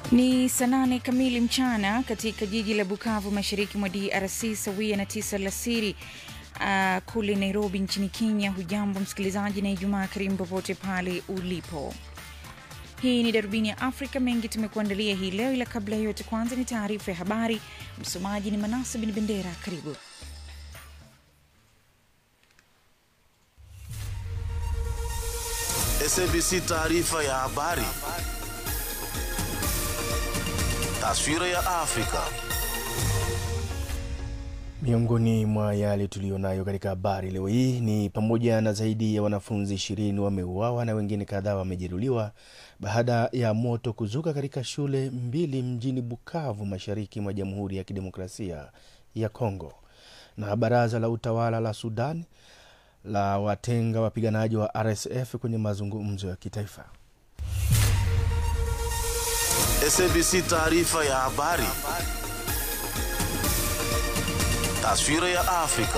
Ni saa nane kamili mchana katika jiji la Bukavu, mashariki mwa DRC, sawia na tisa alasiri uh, kule Nairobi nchini Kenya. Hujambo msikilizaji, na Ijumaa karimu popote pale ulipo. Hii ni darubini ya Afrika. Mengi tumekuandalia hii leo, ila kabla ya yote, kwanza ni taarifa ya habari. Msomaji ni Manasa Bin Bendera. Karibu. SABC taarifa ya habari. Taswira ya Afrika. Miongoni mwa yale tuliyonayo katika habari leo hii ni pamoja na zaidi ya wanafunzi ishirini wameuawa na wengine kadhaa wamejeruhiwa baada ya moto kuzuka katika shule mbili mjini Bukavu, mashariki mwa Jamhuri ya Kidemokrasia ya Kongo. Na baraza la utawala la Sudan la watenga wapiganaji wa RSF kwenye mazungumzo ya kitaifa. SABC taarifa ya habari. Taswira ya Afrika.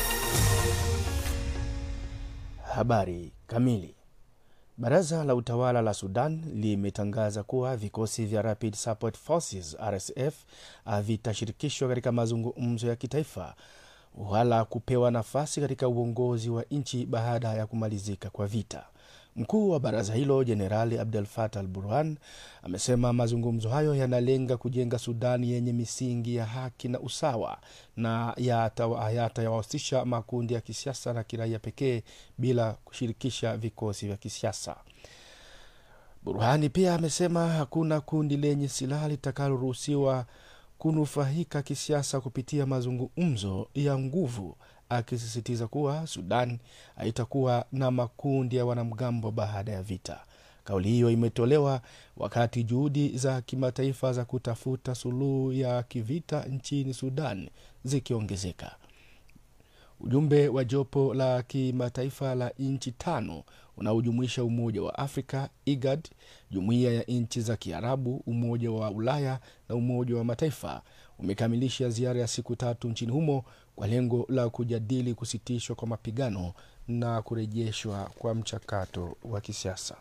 Habari kamili. Baraza la utawala la Sudan limetangaza kuwa vikosi vya Rapid Support Forces RSF havitashirikishwa katika mazungumzo ya kitaifa wala kupewa nafasi katika uongozi wa nchi baada ya kumalizika kwa vita. Mkuu wa baraza hilo Jenerali Abdel Fattah al Burhan amesema mazungumzo hayo yanalenga kujenga Sudani yenye misingi ya haki na usawa na yatayawahusisha makundi ya kisiasa na kiraia pekee bila kushirikisha vikosi vya kisiasa. Burhani pia amesema hakuna kundi lenye silaha litakaloruhusiwa kunufaika kisiasa kupitia mazungumzo ya nguvu, akisisitiza kuwa Sudan haitakuwa na makundi ya wanamgambo baada ya vita. Kauli hiyo imetolewa wakati juhudi za kimataifa za kutafuta suluhu ya kivita nchini Sudan zikiongezeka. Ujumbe wa jopo la kimataifa la nchi tano unaojumuisha Umoja wa Afrika, IGAD, Jumuiya ya Nchi za Kiarabu, Umoja wa Ulaya na Umoja wa Mataifa umekamilisha ziara ya siku tatu nchini humo kwa lengo la kujadili kusitishwa kwa mapigano na kurejeshwa kwa mchakato wa kisiasa.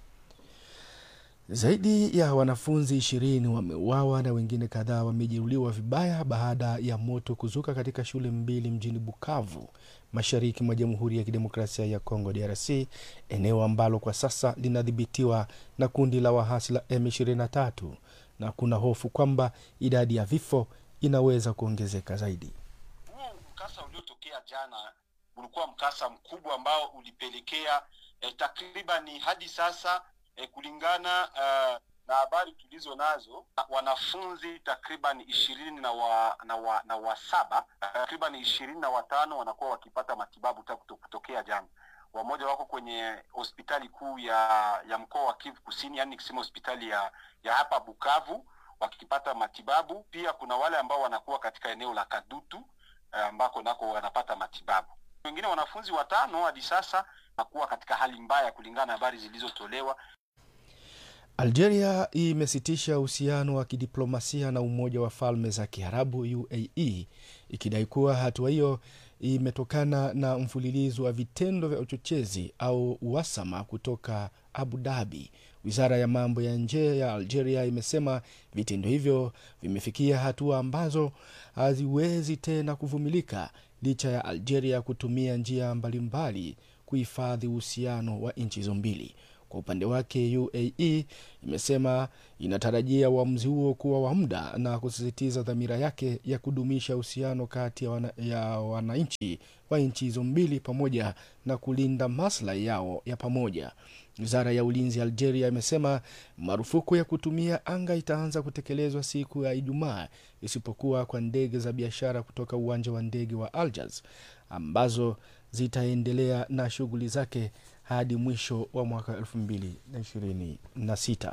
Zaidi ya wanafunzi ishirini wameuawa na wengine kadhaa wamejeruhiwa vibaya baada ya moto kuzuka katika shule mbili mjini Bukavu, mashariki mwa Jamhuri ya Kidemokrasia ya Kongo, DRC, eneo ambalo kwa sasa linadhibitiwa na kundi la wahasi la M23 na kuna hofu kwamba idadi ya vifo inaweza kuongezeka zaidi. Huu mkasa uliotokea jana ulikuwa mkasa mkubwa ambao ulipelekea eh, takribani hadi sasa eh, kulingana uh, na habari tulizo nazo wanafunzi takriban ishirini na wa, na wa, na wa saba takriban ishirini na watano wanakuwa wakipata matibabu tangu kutokea jana. Wamoja wako kwenye hospitali kuu ya ya mkoa wa Kivu Kusini, yani nikisema hospitali ya ya hapa Bukavu wakipata matibabu. Pia kuna wale ambao wanakuwa katika eneo la Kadutu ambako nako wanapata matibabu. Wengine wanafunzi watano hadi sasa wanakuwa katika hali mbaya kulingana na habari zilizotolewa. Algeria imesitisha uhusiano wa kidiplomasia na Umoja wa Falme za Kiarabu UAE ikidai kuwa hatua hiyo imetokana na mfululizo wa vitendo vya uchochezi au uhasama kutoka Abu Dhabi. Wizara ya mambo ya nje ya Algeria imesema vitendo hivyo vimefikia hatua ambazo haziwezi tena kuvumilika licha ya Algeria kutumia njia mbalimbali kuhifadhi uhusiano wa nchi hizo mbili. Kwa upande wake UAE imesema inatarajia uamuzi huo kuwa wa muda na kusisitiza dhamira yake ya kudumisha uhusiano kati ya, wana, ya wananchi wa nchi hizo mbili pamoja na kulinda maslahi yao ya pamoja. Wizara ya ulinzi ya Algeria imesema marufuku ya kutumia anga itaanza kutekelezwa siku ya Ijumaa, isipokuwa kwa ndege za biashara kutoka uwanja wa ndege wa Algiers ambazo zitaendelea na shughuli zake hadi mwisho wa mwaka 2026.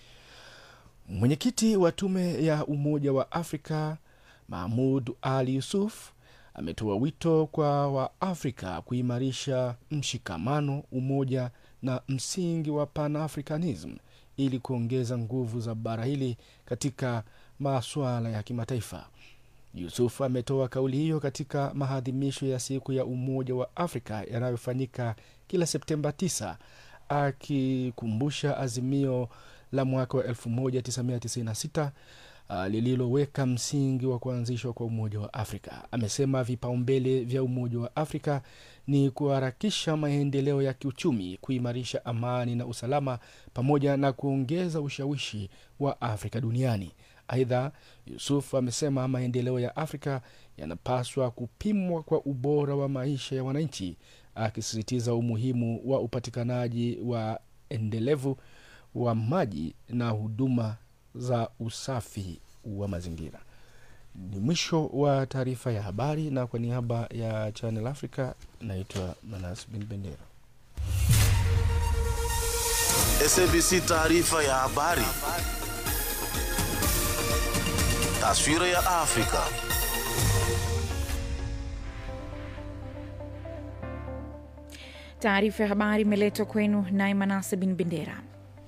Mwenyekiti wa tume ya Umoja wa Afrika Mahmud Ali Yusuf ametoa wito kwa Waafrika kuimarisha mshikamano, umoja na msingi wa Pan-Africanism ili kuongeza nguvu za bara hili katika masuala ya kimataifa. Yusuf ametoa kauli hiyo katika maadhimisho ya siku ya Umoja wa Afrika yanayofanyika kila Septemba 9 akikumbusha azimio la mwaka wa 1996 uh, lililoweka msingi wa kuanzishwa kwa Umoja wa Afrika. Amesema vipaumbele vya Umoja wa Afrika ni kuharakisha maendeleo ya kiuchumi, kuimarisha amani na usalama, pamoja na kuongeza ushawishi wa Afrika duniani. Aidha, Yusuf amesema maendeleo ya Afrika yanapaswa kupimwa kwa ubora wa maisha ya wananchi, akisisitiza umuhimu wa upatikanaji wa endelevu wa maji na huduma za usafi wa mazingira. Ni mwisho wa taarifa ya habari, na kwa niaba ya Channel Africa naitwa Manas Bin Bendera. SABC taarifa ya habari. Taswira ya Afrika. Taarifa ya habari imeletwa kwenu naye Manase Bin Bendera.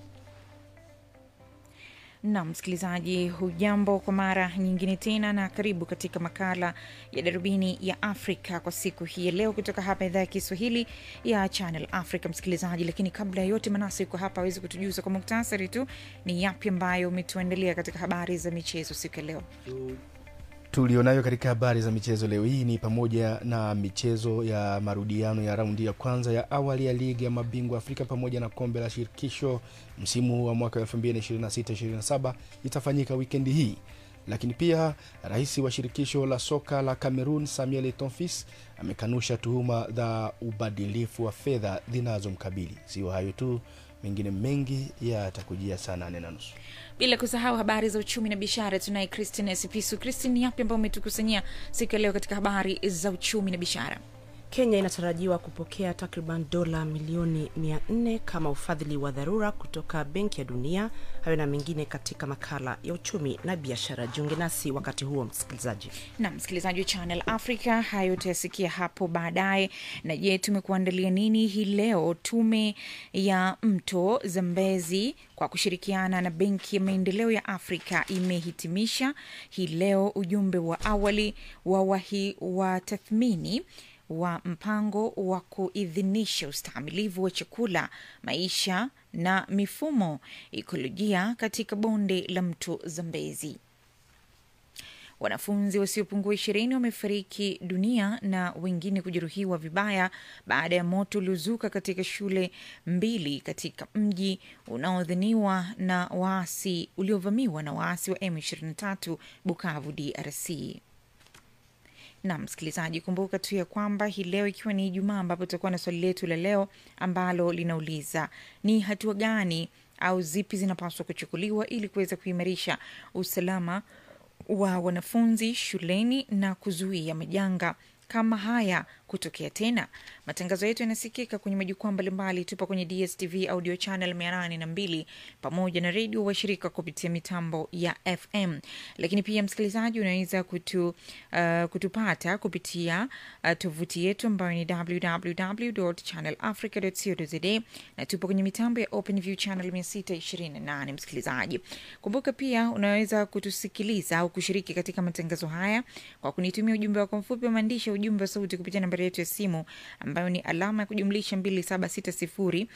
Naam, msikilizaji, hujambo kwa mara nyingine tena, na karibu katika makala ya darubini ya Afrika kwa siku hii ya leo, kutoka hapa idhaa ya Kiswahili ya Channel Africa. Msikilizaji, lakini kabla ya yote, Manase yuko hapa awezi kutujuza kwa muktasari tu ni yapi ambayo umetuandalia katika habari za michezo siku ya leo. tulionayo katika habari za michezo leo hii ni pamoja na michezo ya marudiano ya raundi ya kwanza ya awali ya ligi ya mabingwa Afrika pamoja na kombe la shirikisho msimu wa mwaka 2026-27 itafanyika wikendi hii. Lakini pia rais wa shirikisho la soka la Cameroon Samuel Eto'o amekanusha tuhuma za ubadilifu wa fedha zinazomkabili. Sio hayo tu, mengine mengi yatakujia saa nane na nusu. bila kusahau habari za uchumi na biashara. Tunaye Christine Sipisu. Christine, ni yapi ambayo umetukusanyia siku ya leo katika habari za uchumi na biashara? Kenya inatarajiwa kupokea takriban dola milioni 400 kama ufadhili wa dharura kutoka Benki ya Dunia. Hayo na mengine katika makala ya uchumi na biashara. Jiunge nasi wakati huo, msikilizaji. na msikilizaji wa Channel Africa, hayo utayasikia hapo baadaye. Na je, tumekuandalia nini hii leo? Tume ya Mto Zambezi kwa kushirikiana na Benki ya Maendeleo ya Afrika imehitimisha hii leo ujumbe wa awali wa wahi wa tathmini wa mpango wa kuidhinisha ustahimilivu wa chakula, maisha na mifumo ekolojia katika bonde la mto Zambezi. Wanafunzi wasiopungua ishirini wamefariki dunia na wengine kujeruhiwa vibaya baada ya moto uliozuka katika shule mbili katika mji unaodhaniwa na waasi uliovamiwa na waasi wa M23 Bukavu, DRC. Na msikilizaji, kumbuka tu ya kwamba hii leo ikiwa ni Ijumaa, ambapo tutakuwa na swali letu la leo ambalo linauliza ni hatua gani au zipi zinapaswa kuchukuliwa ili kuweza kuimarisha usalama wa wanafunzi shuleni na kuzuia majanga kama haya kutokea tena. Matangazo yetu yanasikika kwenye majukwaa mbalimbali. Tupo kwenye DSTV audio channel mia nane na mbili pamoja na redio washirika kupitia mitambo ya FM. Lakini pia msikilizaji, unaweza kutu, uh, kutupata kupitia uh, tovuti yetu ambayo ni www.channelafrica.co.za na tupo kwenye mitambo ya OpenView channel 628. Msikilizaji, kumbuka pia unaweza kutusikiliza au kushiriki katika matangazo haya kwa kunitumia ujumbe wako mfupi wa maandishi, ujumbe wa sauti kupitia nambari yetu ya simu ambayo ni alama ya kujumlisha 2760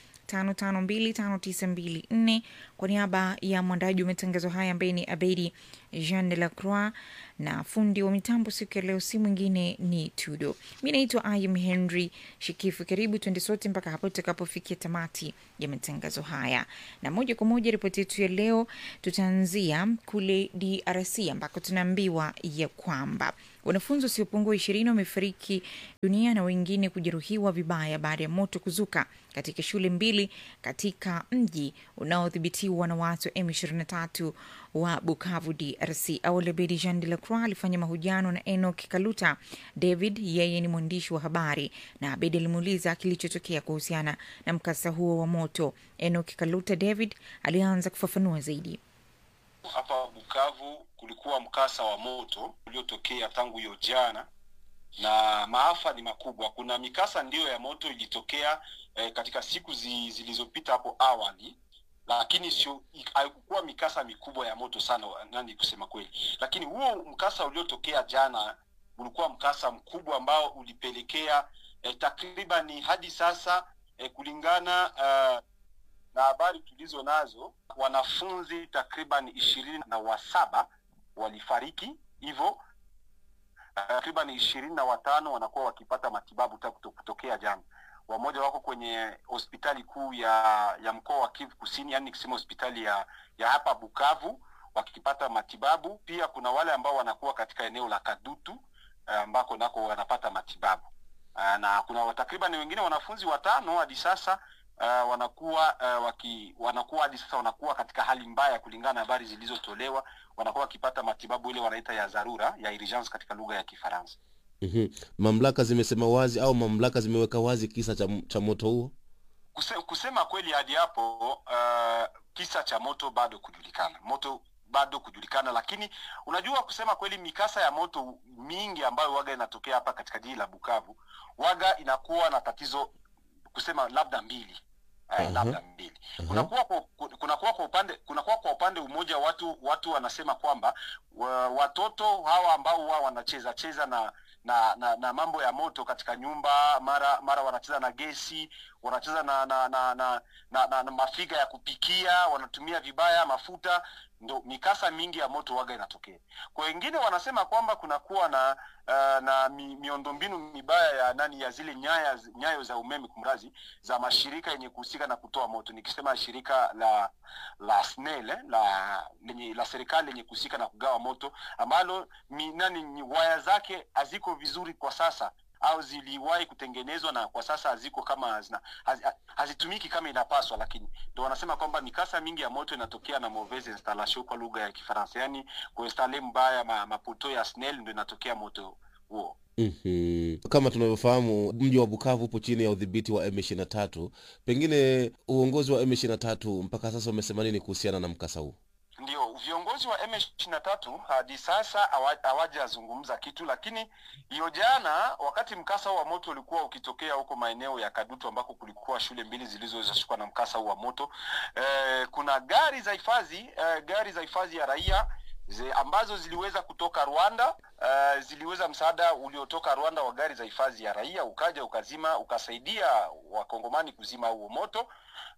552594 kwa niaba ya mwandaji wa matangazo haya ambaye ni Abedi Jean de la Croix na fundi wa mitambo siku ya leo si mwingine ni Tudo. Mi naitwa Ayim Henry Shikifu. Karibu tuende sote mpaka hapo tutakapofikia tamati ya matangazo haya, na moja kwa moja ripoti yetu ya leo tutaanzia kule DRC ambako tunaambiwa ya kwamba wanafunzi wasiopungua ishirini wamefariki dunia na wengine kujeruhiwa vibaya baada ya moto kuzuka katika shule mbili katika mji unaodhibitiwa na watu wa M23 wa Bukavu, DRC. Awali Abedi Jean de la Croix alifanya mahojiano na Enoch Kaluta David, yeye ni mwandishi wa habari, na Abedi alimuuliza kilichotokea kuhusiana na mkasa huo wa moto. Enoch Kaluta David alianza kufafanua zaidi. Hapa Bukavu kulikuwa mkasa wa moto uliotokea tangu hiyo jana, na maafa ni makubwa. Kuna mikasa ndiyo ya moto ilitokea eh, katika siku zi, zilizopita hapo awali, lakini sio haikuwa mikasa mikubwa ya moto sana, nani kusema kweli. Lakini huo mkasa uliotokea jana ulikuwa mkasa mkubwa ambao ulipelekea eh, takribani hadi sasa eh, kulingana uh, na habari tulizo nazo, wanafunzi takriban ishirini na wasaba walifariki hivyo takriban ishirini na watano wanakuwa wakipata matibabu ta kuto- kutokea jana. Wamoja wako kwenye hospitali kuu ya ya mkoa wa Kivu Kusini, yani nikisema hospitali ya ya hapa Bukavu wakipata matibabu. Pia kuna wale ambao wanakuwa katika eneo la Kadutu eh, ambako nako wanapata matibabu Ah, na kuna takriban wengine wanafunzi watano hadi sasa uh, wanakuwa uh, waki, wanakuwa hadi sasa wanakuwa katika hali mbaya kulingana na habari zilizotolewa, wanakuwa wakipata matibabu ile wanaita ya dharura ya urgence katika lugha ya Kifaransa. mm mamlaka zimesema wazi au mamlaka zimeweka wazi kisa cha, cha moto huo Kuse, kusema kweli hadi hapo uh, kisa cha moto bado kujulikana, moto bado kujulikana, lakini unajua, kusema kweli, mikasa ya moto mingi ambayo waga inatokea hapa katika jiji la Bukavu waga inakuwa na tatizo kusema labda mbili Aha. eh, labda mbili Aha. kunakuwa kwa, kunakuwa kwa upande kunakuwa kwa upande umoja watu watu wanasema kwamba wa, watoto hawa ambao wao wanacheza cheza na na, na na mambo ya moto katika nyumba mara mara wanacheza na gesi wanacheza na na na, na, na, na, na mafiga ya kupikia wanatumia vibaya mafuta ndo mikasa mingi ya moto waga inatokea kwa wengine wanasema kwamba kunakuwa na uh, na mi, miundombinu mibaya ya nani ya zile nyaya nyayo za umeme kumrazi za mashirika yenye kuhusika na kutoa moto nikisema shirika la la SNEL eh, la lenye la serikali lenye kuhusika na kugawa moto ambalo mi, nani ni waya zake haziko vizuri kwa sasa au ziliwahi kutengenezwa na kwa sasa haziko kama hazina, haz, hazitumiki kama inapaswa, lakini ndo wanasema kwamba mikasa mingi ya moto inatokea na mauvaise installation kwa lugha ya Kifaransa, yani kuinstale mbaya ma, mapoto ya SNEL ndo inatokea moto huo. mm kama tunavyofahamu mji wa bukavu upo chini ya udhibiti wa m23 pengine uongozi wa m23 mpaka sasa umesema nini kuhusiana na mkasa huu Ndio, viongozi wa M23 hadi sasa hawa- hawajazungumza kitu, lakini hiyo jana, wakati mkasa huu wa moto ulikuwa ukitokea huko maeneo ya Kadutu ambako kulikuwa shule mbili zilizoweza kushikwa na mkasa huu wa moto eh, kuna gari za hifadhi eh, gari za hifadhi ya raia zi, ambazo ziliweza kutoka Rwanda uh, ziliweza msaada uliotoka Rwanda wa gari za hifadhi ya raia ukaja ukazima ukasaidia wakongomani kuzima huo moto.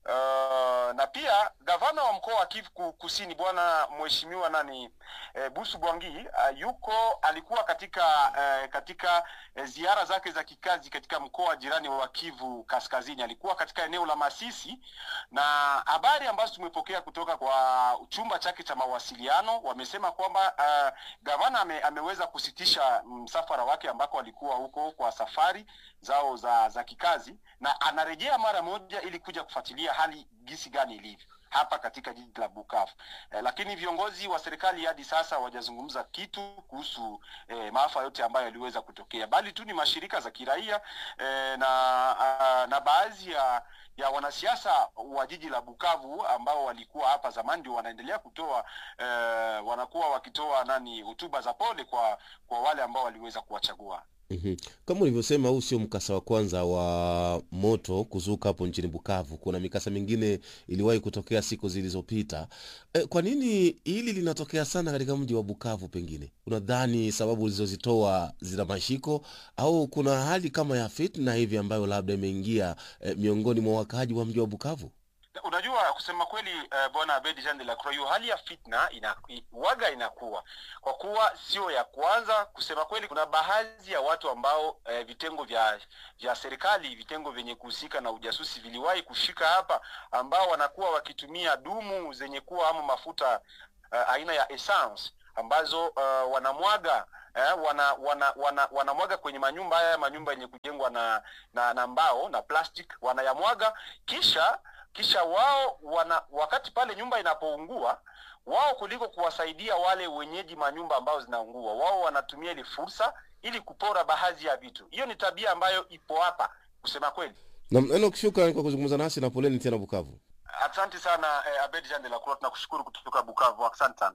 Uh, na pia gavana wa mkoa wa Kivu Ku- Kusini bwana mheshimiwa nani eh, Busu Bwangi uh, yuko alikuwa katika eh, katika eh, ziara zake za kikazi katika mkoa jirani wa Kivu Kaskazini. Alikuwa katika eneo la Masisi, na habari ambazo tumepokea kutoka kwa chumba chake cha mawasiliano wamesema kwamba uh, gavana ame, ameweza kusitisha msafara wake ambako alikuwa huko kwa safari zao za za kikazi na anarejea mara moja ili kuja kufuatilia hali gisi gani ilivyo hapa katika jiji la Bukavu. Eh, lakini viongozi wa serikali hadi sasa hawajazungumza kitu kuhusu eh, maafa yote ambayo yaliweza kutokea, bali tu ni mashirika za kiraia eh, na ah, na baadhi ya ya wanasiasa wa jiji la Bukavu ambao walikuwa hapa zamani ndio wanaendelea kutoa eh, wanakuwa wakitoa nani hotuba za pole kwa kwa wale ambao waliweza kuwachagua. mm kama ulivyosema huu sio mkasa wa kwanza wa moto kuzuka hapo nchini bukavu kuna mikasa mingine iliwahi kutokea siku zilizopita e, kwa nini hili linatokea sana katika mji wa bukavu pengine unadhani sababu ulizozitoa zina mashiko au kuna hali kama ya fitna hivi ambayo labda imeingia e, miongoni mwa wakaaji wa mji wa bukavu Unajua, kusema kweli uh, bwana Abedi Jean de la Croix, hiyo hali ya fitna ina, i- waga inakuwa kwa kuwa sio ya kwanza. Kusema kweli, kuna baadhi ya watu ambao uh, vitengo vya vya serikali, vitengo vyenye kuhusika na ujasusi viliwahi kushika hapa, ambao wanakuwa wakitumia dumu zenye kuwa ama mafuta uh, aina ya essence ambazo uh, wanamwaga eh, wana, wana, wana, wanamwaga kwenye manyumba haya manyumba yenye kujengwa na, na, na mbao na plastic wanayamwaga kisha kisha wao wana wakati pale nyumba inapoungua wao kuliko kuwasaidia wale wenyeji manyumba ambao zinaungua wao wanatumia ile fursa ili kupora baadhi ya vitu hiyo ni tabia ambayo ipo hapa kusema kweli na Enoch, shukrani kwa kuzungumza nasi na poleni tena bukavu asante sana eh, abed jean de la Croix tunakushukuru kutoka bukavu asante sana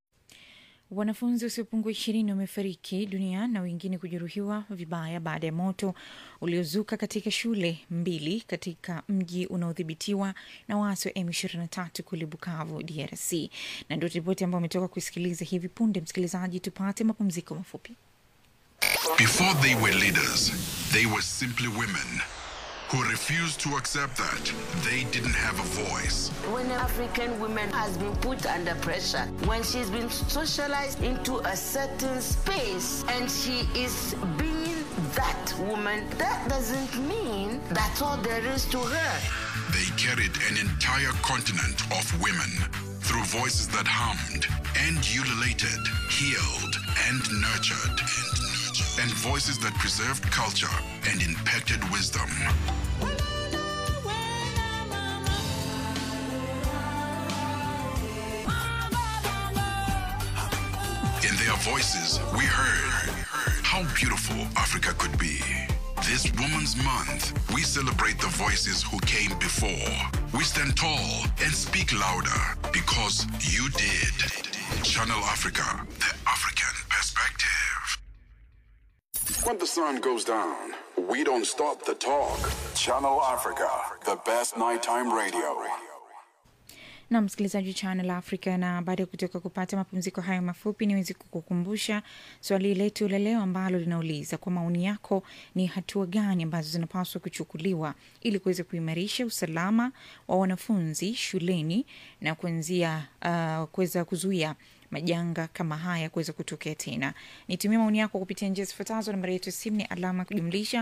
Wanafunzi wasiopungua ishirini wamefariki dunia na wengine kujeruhiwa vibaya baada ya moto uliozuka katika shule mbili katika mji unaodhibitiwa na waasi wa M23 kule Bukavu, DRC. Na ndio ripoti ambayo umetoka kusikiliza hivi punde. Msikilizaji, tupate mapumziko mafupi. Before they were leaders, they were simply women who refused to accept that they didn't have a voice. When an African woman has been put under pressure, when she's been socialized into a certain space and she is being that woman, that doesn't mean that's all there is to her. They carried an entire continent of women through voices that hummed and ululated, healed and nurtured, and, nurtured, and voices that preserved culture and impacted wisdom. In their voices, we heard how beautiful Africa could be. This Women's Month, we celebrate the voices who came before. We stand tall and speak louder because you did. Channel Africa, the African perspective. When the sun goes down, we don't stop the talk. Channel Africa, the best nighttime radio. na msikilizaji wa Channel Africa, na baada ya kutoka kupata mapumziko hayo mafupi, niwezi kukukumbusha swali letu la leo ambalo linauliza kwa maoni yako, ni hatua gani ambazo zinapaswa kuchukuliwa ili kuweza kuimarisha usalama wa wanafunzi shuleni na kuanzia uh, kuweza kuzuia majanga kama haya kuweza kutokea tena. Nitumia maoni yako kupitia njia zifuatazo. Nambari yetu ya simu ni alama ya kujumlisha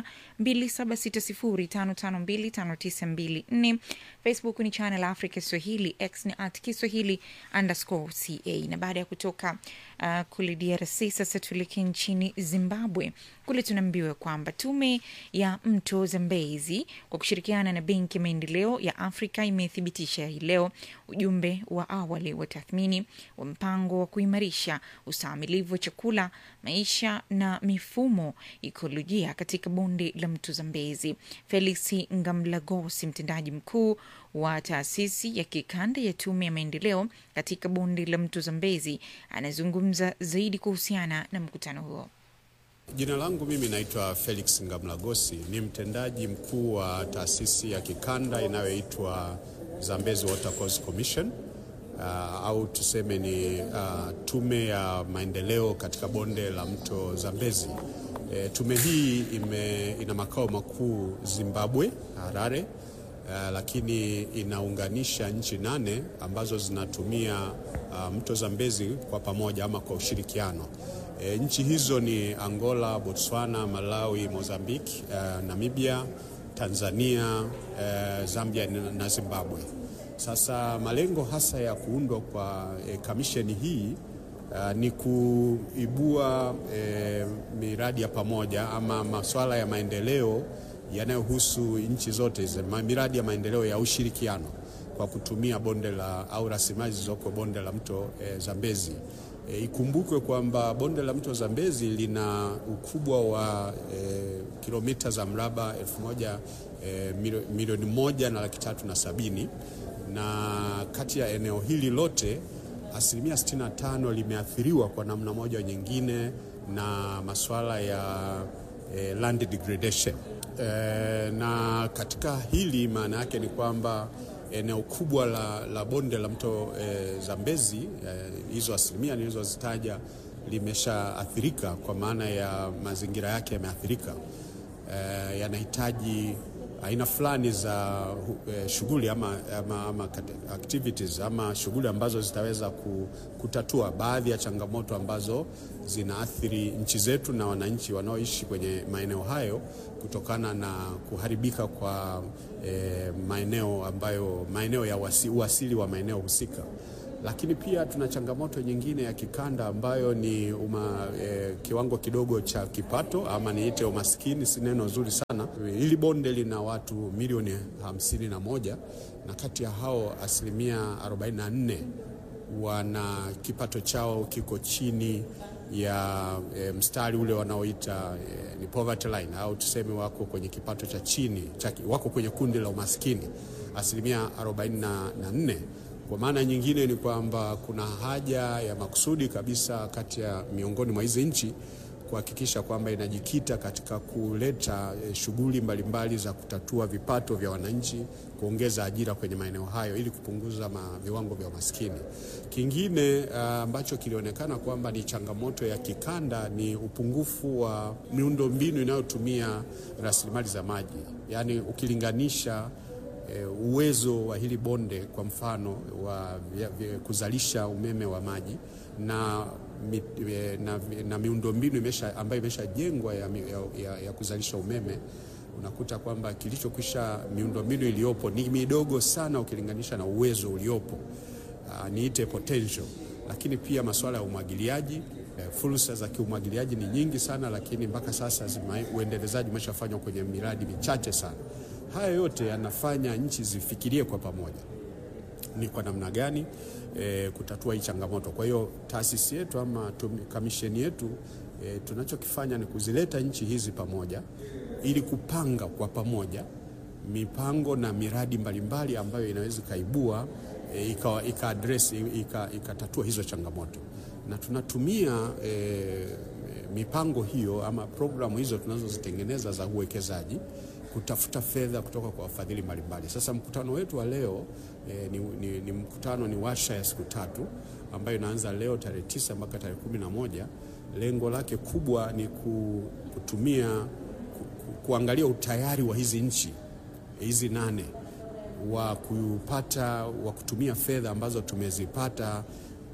276055259254. Facebook ni Channel Africa Swahili, X ni at Kiswahili underscore ca. Na baada ya kutoka uh, kule DRC, sasa tuelekee nchini Zimbabwe. Kule tunaambiwa kwamba tume ya mto Zambezi kwa kushirikiana na Benki ya Maendeleo ya Afrika imethibitisha hii leo ujumbe wa awali wa tathmini wa mpango wa kuimarisha ustahimilivu wa chakula, maisha na mifumo ikolojia katika bonde la mto Zambezi. Felix Ngamlagosi, mtendaji mkuu wa taasisi ya kikanda ya tume ya maendeleo katika bonde la mto Zambezi, anazungumza zaidi kuhusiana na mkutano huo. Jina langu mimi naitwa Felix Ngamlagosi, ni mtendaji mkuu wa taasisi ya kikanda inayoitwa Zambezi Water Course Commission uh, au tuseme ni uh, tume ya maendeleo katika bonde la mto Zambezi. E, tume hii ime, ina makao makuu Zimbabwe, Harare. Uh, lakini inaunganisha nchi nane ambazo zinatumia uh, mto Zambezi kwa pamoja ama kwa ushirikiano. E, nchi hizo ni Angola, Botswana, Malawi, Mozambique, uh, Namibia, Tanzania, uh, Zambia na Zimbabwe. Sasa malengo hasa ya kuundwa kwa e, kamisheni hii uh, ni kuibua e, miradi ya pamoja ama masuala ya maendeleo yanayohusu nchi zote hizo, miradi ya maendeleo ya ushirikiano kwa kutumia bonde la au rasilimali zilizoko bonde la mto e, Zambezi. E, ikumbukwe kwamba bonde la mto Zambezi lina ukubwa wa e, kilomita za mraba elfu moja e, milioni moja na laki tatu na sabini na kati ya eneo hili lote asilimia 65 limeathiriwa kwa namna moja nyingine na masuala ya e, land degradation. E, na katika hili maana yake ni kwamba eneo kubwa la, la bonde la mto e, Zambezi hizo e, asilimia nilizozitaja limeshaathirika kwa maana ya mazingira yake yameathirika, e, yanahitaji aina fulani za e, shughuli ama, ama, ama activities ama shughuli ambazo zitaweza kutatua baadhi ya changamoto ambazo zinaathiri nchi zetu na wananchi wanaoishi kwenye maeneo hayo kutokana na kuharibika kwa e, maeneo ambayo maeneo ya wasi, uasili wa maeneo husika. Lakini pia tuna changamoto nyingine ya kikanda ambayo ni uma, e, kiwango kidogo cha kipato ama niite umaskini, si neno zuri sana. Hili bonde lina watu milioni hamsini na moja na kati ya hao asilimia 44 wana kipato chao kiko chini ya e, mstari ule wanaoita e, ni poverty line au tuseme wako kwenye kipato cha chini cha, wako kwenye kundi la umaskini asilimia 44. Kwa maana nyingine ni kwamba kuna haja ya makusudi kabisa kati ya miongoni mwa hizi nchi kuhakikisha kwamba inajikita katika kuleta eh, shughuli mbalimbali za kutatua vipato vya wananchi, kuongeza ajira kwenye maeneo hayo ili kupunguza ma, viwango vya umaskini. Kingine ah, ambacho kilionekana kwamba ni changamoto ya kikanda ni upungufu wa miundombinu inayotumia rasilimali za maji, yaani ukilinganisha eh, uwezo wa hili bonde kwa mfano wa vya, vya kuzalisha umeme wa maji na, mi, eh, na, na miundombinu imesha, ambayo imeshajengwa ya, mi- ya, ya, ya kuzalisha umeme unakuta kwamba kilichokwisha miundombinu iliyopo ni midogo sana ukilinganisha na uwezo uliopo. Uh, niite potential, lakini pia masuala ya umwagiliaji eh, fursa za kiumwagiliaji ni nyingi sana, lakini mpaka sasa zima, uendelezaji umeshafanywa kwenye miradi michache sana. Haya yote yanafanya nchi zifikirie kwa pamoja ni kwa namna gani e, kutatua hii changamoto. Kwa hiyo taasisi yetu ama tumi- kamisheni yetu e, tunachokifanya ni kuzileta nchi hizi pamoja ili kupanga kwa pamoja mipango na miradi mbalimbali ambayo inaweza ikaibua e, ika, ika address ika, ikatatua hizo changamoto na tunatumia e, mipango hiyo ama programu hizo tunazozitengeneza za uwekezaji kutafuta fedha kutoka kwa wafadhili mbalimbali. Sasa mkutano wetu wa leo eh, ni, ni, ni mkutano ni washa ya siku tatu ambayo inaanza leo tarehe tisa mpaka tarehe kumi na moja. Lengo lake kubwa ni ku, kutumia ku, ku, kuangalia utayari wa hizi nchi hizi nane wa kupata wa kutumia fedha ambazo tumezipata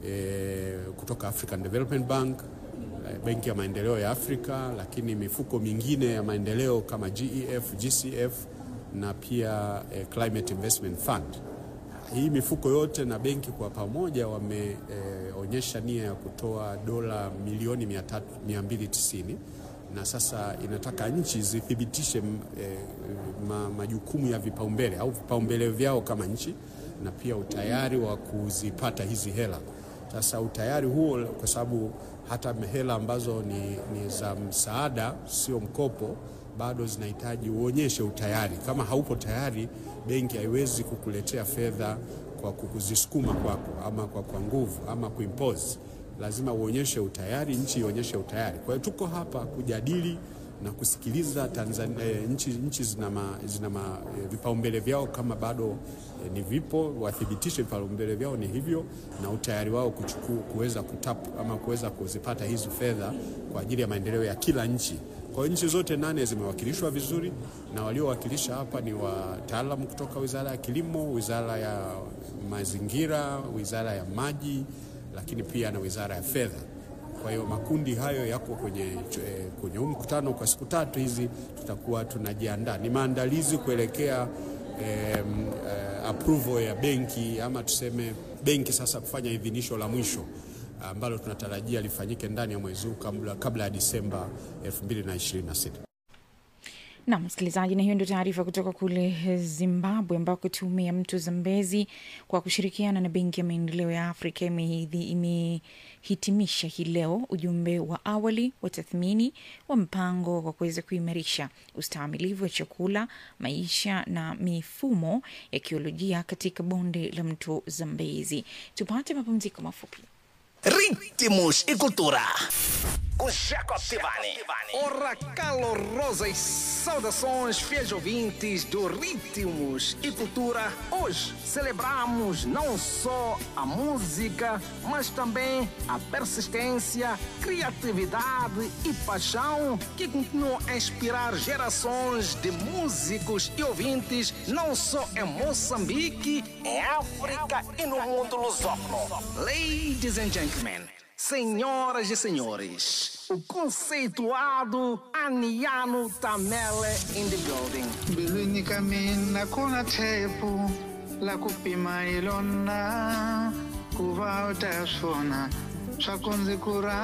eh, kutoka African Development Bank eh, Benki ya Maendeleo ya Afrika, lakini mifuko mingine ya maendeleo kama GEF, GCF na pia eh, Climate Investment Fund. Hii mifuko yote na benki kwa pamoja wameonyesha eh, nia ya kutoa dola milioni 300 290 na sasa inataka nchi zithibitishe m- eh, ma, majukumu ya vipaumbele au vipaumbele vyao kama nchi na pia utayari wa kuzipata hizi hela. Sasa utayari huo, kwa sababu hata hela ambazo ni, ni za msaada, sio mkopo, bado zinahitaji uonyeshe utayari. Kama haupo tayari, benki haiwezi kukuletea fedha kwa kukuzisukuma kwako ama kwa, kwa nguvu ama kuimpose lazima uonyeshe utayari, nchi ionyeshe utayari. Kwa hiyo tuko hapa kujadili na kusikiliza Tanzania, e, nchi, nchi zina, ma, zina ma, e, vipaumbele vyao kama bado e, ni vipo, wathibitishe vipaumbele vyao ni hivyo na utayari wao kuchuku, kuweza kutap ama kuweza kuzipata hizi fedha kwa ajili ya maendeleo ya kila nchi. Kwa hiyo nchi zote nane zimewakilishwa vizuri na waliowakilisha hapa ni wataalamu kutoka Wizara ya Kilimo, Wizara ya Mazingira, Wizara ya Maji lakini pia na Wizara ya Fedha. Kwa hiyo makundi hayo yako kwenye eh, kwenye huu mkutano kwa siku tatu hizi, tutakuwa tunajiandaa, ni maandalizi kuelekea eh, eh, approval ya benki ama tuseme benki sasa kufanya idhinisho la mwisho ambalo tunatarajia lifanyike ndani ya mwezi huu kabla, kabla ya Disemba 2026. na msikilizaji, na hiyo ndio taarifa kutoka kule Zimbabwe, ambako tume ya mto Zambezi kwa kushirikiana na Benki ya Maendeleo ya Afrika imehidhi- imehitimisha hii leo ujumbe wa awali wa tathmini wa mpango wa kuweza kuimarisha ustahimilivu wa chakula, maisha na mifumo ya kiolojia katika bonde la mto Zambezi. Tupate mapumziko mafupi. Ritmos e cultura. Com Jacob Tivani. Ora calorosas saudações, fiéis ouvintes do Ritmos e Cultura. Hoje celebramos não só a música, mas também a persistência, criatividade e paixão que continuam a inspirar gerações de músicos e ouvintes, não só em Moçambique, em África e no mundo lusófono. Ladies and gentlemen, senhoras e senhores, o conceituado Aniano Tamele in the building. mbilwini ka mina ku na tshepo la ku pima hi lona ku va u ta swona swa ku ndzi ku ra